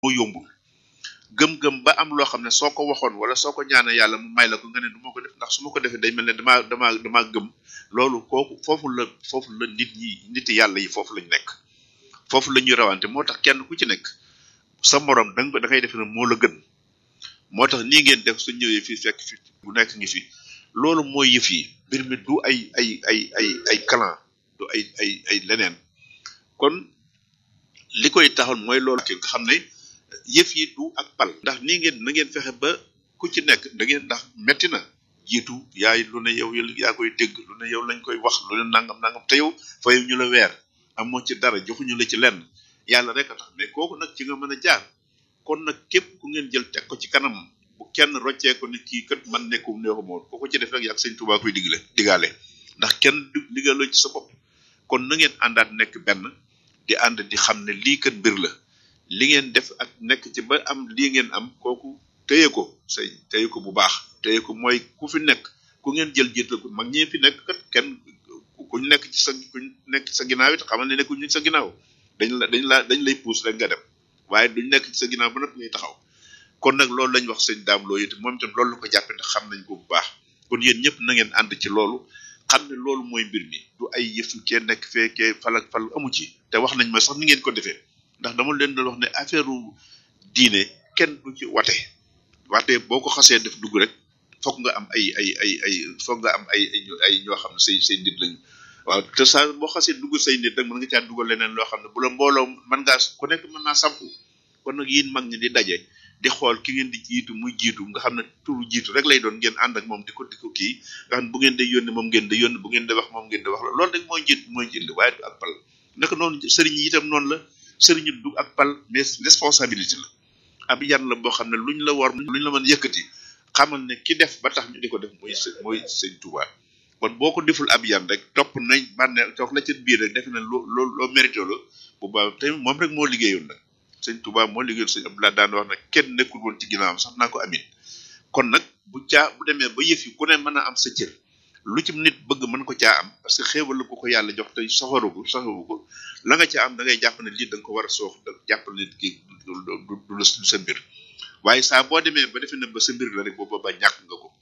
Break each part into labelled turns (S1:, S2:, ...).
S1: moo yombul gëm-gëm ba am loo xam ne soo ko waxoon wala soo ko ñaanee yàlla mu may la ko nga ne du ma ko def ndax su ma ko defee day mel ne damaa damaa damaa gëm loolu kooku foofu la foofu la nit ñi niti yàlla yi foofu lañ nekk foofu la ñuy rawante moo tax kenn ku ci nekk sa morom da nga da ngay def ne moo la gën moo tax nii ngeen def su ñëwee fii fekk fi bu nekk ngi fi loolu mooy yëf yi mbir mi du ay ay ay ay ay clan du ay ay ay leneen kon li koy taxal mooy loolu nga xam ne yëf yi du ak pal ndax nii ngeen na ngeen fexe ba ku ci nekk da ngeen ndax metti na jiitu yaay lu ne yow yaa koy dégg lu ne yow lañ koy wax lu ne nangam nangam te yow fayu ñu la weer amoo ci dara joxuñu la ci lenn yàlla rek a tax mais kooku nag ci nga mën a jaar kon nag képp ku ngeen jël teg ko ci kanam bu kenn roccee ko ni kii kat man nekkum neexu moo ko ko ci def rek yak sëñ Tuubaa koy digle digaale ndax kenn du digaloo ci sa bopp kon na ngeen àndaat nekk benn di ànd di xam ne lii kat mbir la li ngeen def ak nekk ci ba am lii ngeen am kooku téye ko say téye ko bu baax téye ko mooy ku fi nekk ku ngeen jël jiital ko mag ñi fi nekk kat kenn ku nekk ci sa ku nekk ci sa ginnaaw it xamal ne nekkuñu ci sa ginnaaw dañ la dañ la dañ lay puus rek nga dem waaye duñ nekk ci sa ginnaaw ba nag ngay taxaw kon nag loolu lañ wax sëñ daam loo it moom itam loolu la ko jàppe ndax xam nañ ko bu baax kon yéen ñëpp na ngeen ànd ci loolu xam ne loolu mooy mbir mi du ay yëfu kee nekk fee kee fal ak fal amu ci te wax nañ ma sax ni ngeen ko defee ndax dama leen doon wax ne affaire diine kenn du ci wate wate boo ko xasee def dugg rek foog nga am ay ay ay ay foog nga am ay ay ñoo xam ne say say nit lañu waaw te saa boo xasee dugg say nit rek mën nga caa dugal leneen loo xam ne bu la mbooloo mën ngaa ku nekk mën naa sampu kon nag yéen mag ñi di daje di xool ki ngeen di jiitu muy jiitu nga xam ne turu jiitu rek lay doon ngeen ànd ak moom di ko di ko kii nga xam ne bu ngeen di yónni moom ngeen di yónni bu ngeen di wax moom ngeen di wax la loolu rek mooy njiit mooy njiit li waaye du ak pal naka noonu sëriñ yi itam noonu la sëriñ yi du ak pal mais responsabilité la ab yan la boo xam ne luñ la war luñ la mën yëkkati xamal ne ki def ba tax ñu di ko def muy mooy sëñ Tuubaa kon boo ko deful ab yan rek topp nañ bànne toog la ca biir rek defe na loo loo loo mérité la bu baax te moom rek moo liggéeyoon nag sëñ Tuubaa moo liggéeyoon sëñ Abdoulaye daan wax nag kenn nekkul woon ci ginnaawam sax naa ko amin kon nag bu caa bu demee ba yëf yi ku ne mën a am sa cër lu ci nit bëgg mën ko caa am parce que xéewal la ko ko yàlla jox te soxaru ko soxaru ko la nga caa am da ngay jàpp ne lii da nga ko war a soox da jàpp ne nit ki du du du sa mbir waaye saa boo demee ba defe ne ba sa mbir la rek booba ba ñàkk nga ko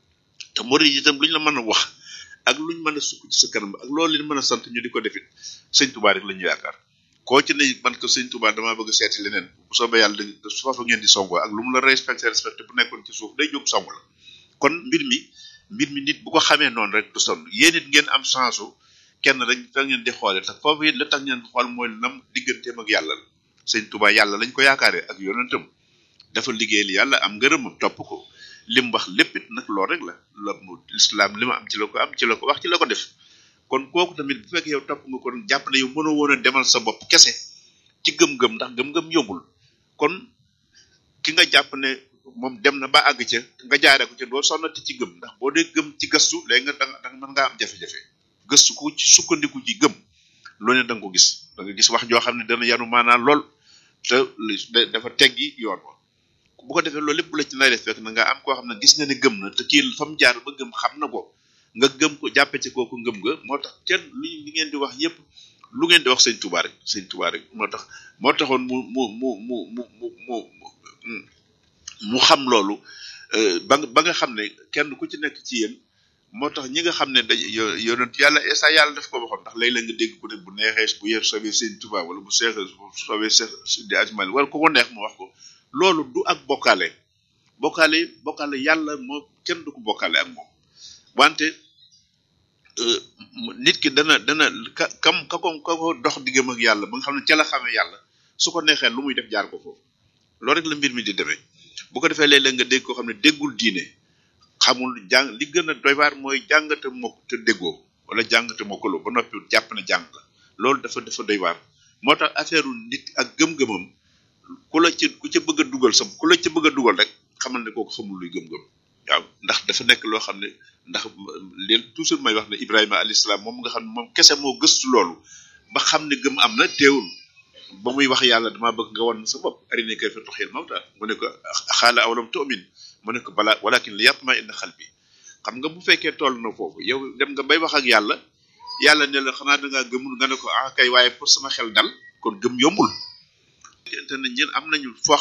S1: te murid yi itam luñ la mën a wax ak luñ mën a sukk ci sa kanam ak loolu leen mën a sant ñu di ko defit sëñ Tuubaa rek la ñu yaakaar koo ci ne man ko sëñ Tuubaa damaa bëgg a seeti leneen bu soobee yàlla da foofa ngeen di songoo ak lu mu la respecté respecté bu nekkoon ci suuf day jóg song la kon mbir mi mbir mi nit bu ko xamee noonu rek du sonn yéen it ngeen am chance u kenn rek fa ngeen di xoole te foofu it la tax ngeen xool mooy nam digganteem ak yàlla la sëñ Tuubaa yàlla lañ ko yaakaaree ak yonentam dafa liggéeyal yàlla am ngërëmam topp ko lim wax lépp it nag loolu rek la la mu lislaam li ma am ci la ko am ci la ko wax ci la ko def kon kooku tamit bu fekkee yow topp nga kon jàpp ne yow mënoo woon a demal sa bopp kese ci gëm-gëm ndax gëm-gëm yombul kon ki nga jàpp ne moom dem na ba àgg ca nga jaaree ko ca doo sonnati ci gëm ndax boo dee gëm ci gëstu léegi nga danga danga mën ngaa am jafe-jafe gëstu ko ci sukkandiku ci gëm loo ne da nga ko gis da nga gis wax joo xam ne dana yanu maanaa lool te dafa teggi yoon wa bu ko defee loolu lépp bu la ci nay def fekk na nga am koo xam ne gis nga ne gëm na te kii fa mu jaar ba gëm xam na ko nga gëm ko jàppe ci kooku ngëm nga moo tax kenn li li ngeen di wax yépp lu ngeen di wax sëñ Tuubaa rek sëñ Tuubaa rek moo tax moo taxoon mu mu mu mu mu mu mu mu xam loolu ba nga ba nga xam ne kenn ku ci nekk ci yéen moo tax ñi nga xam ne dañ yonent yàlla esa yàlla daf ko waxoon ndax léeg-léeg nga dégg ku ne bu neexee bu yéen soobee sëñ Tuubaa wala bu seexee soobee seex di ajmal wala ku ko neex mu wax ko loolu du ak bokkaale bokkaale bokkaale yàlla moo kenn du ko bokkaale ak moom wante nit ki dana dana ka kam ka ko ka ko dox diggam ak yàlla ba nga xam ne ca la xamee yàlla su ko neexee lu muy def jaar ko foofu loolu rek la mbir mi di demee bu ko defee léeg-léeg nga dégg koo xam ne déggul diine xamul jàng li gën a doy waar mooy jàngate mokk te déggoo wala jàngate mokkaloo ba noppi jàpp na jàng la loolu dafa dafa doy waar moo tax affaire nit ak gëm-gëmam ku la ci ku ca bëgg a dugal sa ku la ca bëgg a dugal rek xamal ne kooku xamul luy gëm-gëm waaw ndax dafa nekk loo xam ne ndax leen toujours may wax ne Ibrahima alayhi salaam moom nga xam ne moom kese moo gëstu loolu ba xam ne gëm am na teewul ba muy wax yàlla dama bëgg nga wan sa bopp arinaa kayfa tuhyil mawtaa mu ne ko xaala awalam tu'min mu ne ko balaa walakin liyatma'inna qalbi xam nga bu fekkee toll na foofu yow dem nga bay wax ak yàlla yàlla ne la xanaa da ngaa gëmul nga ne ko ah kay waaye pour sama xel dal kon gëm yombul te ne ñeen am nañu foo